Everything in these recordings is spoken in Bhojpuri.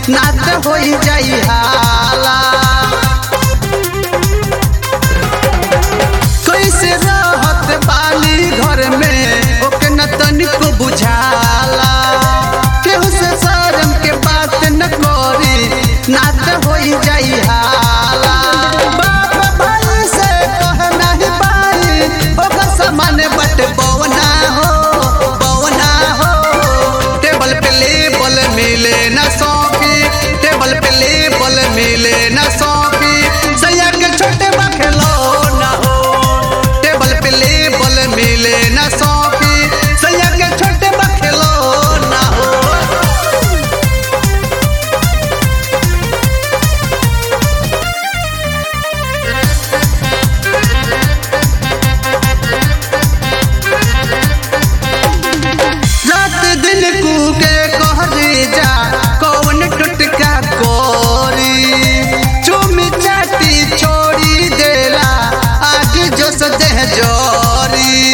नाच होई जाई हाला कैसे रहत बाली घर में ओके न तनिको बुझाला केहू से शर्म के बात न करी नाच होई जाई हाला बाप भाई से कह नहीं पाई ओकर समान बट बवना हो बवना हो टेबल पे लेबल मिले न सौंपी टेबल पे लेबल मिले न सौंपी सैया के छोटे बखलो न हो टेबल पे लेबल मिले न सौंपी सैया के छोटे बखलो न हो रात दिन कूके कहरी जा कौन टुटका कोरी चुमी चाटी छोड़ी देला आगे जो सदेह जोरी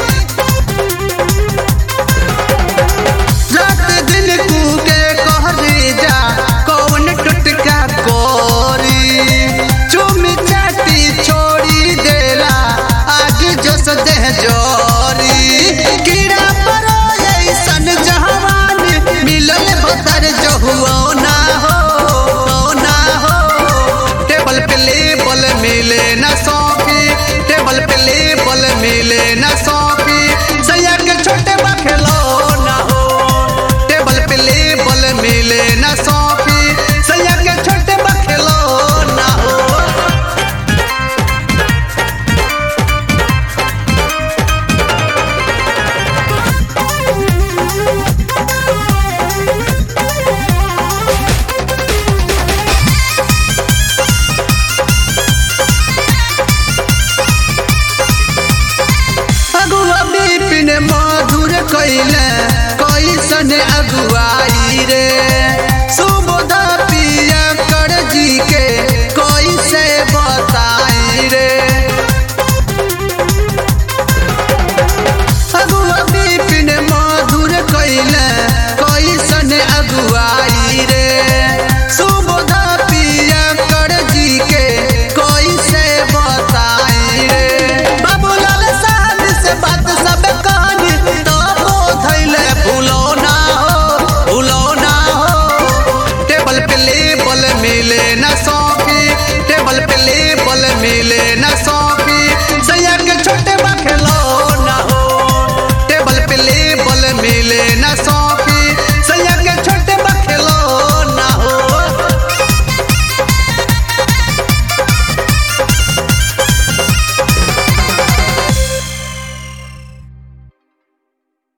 रात दिन कूके कहरी जा कौन टुटका कोरी चुमी चाटी छोड़ी देला आगे जो सदेह जोरी कीड़ा परो ऐसन जहवान मिलल बतर जो हुआ ना हो ना हो टेबल पे लेबल मिले ना सौंपी टेबल पे लेबल मिले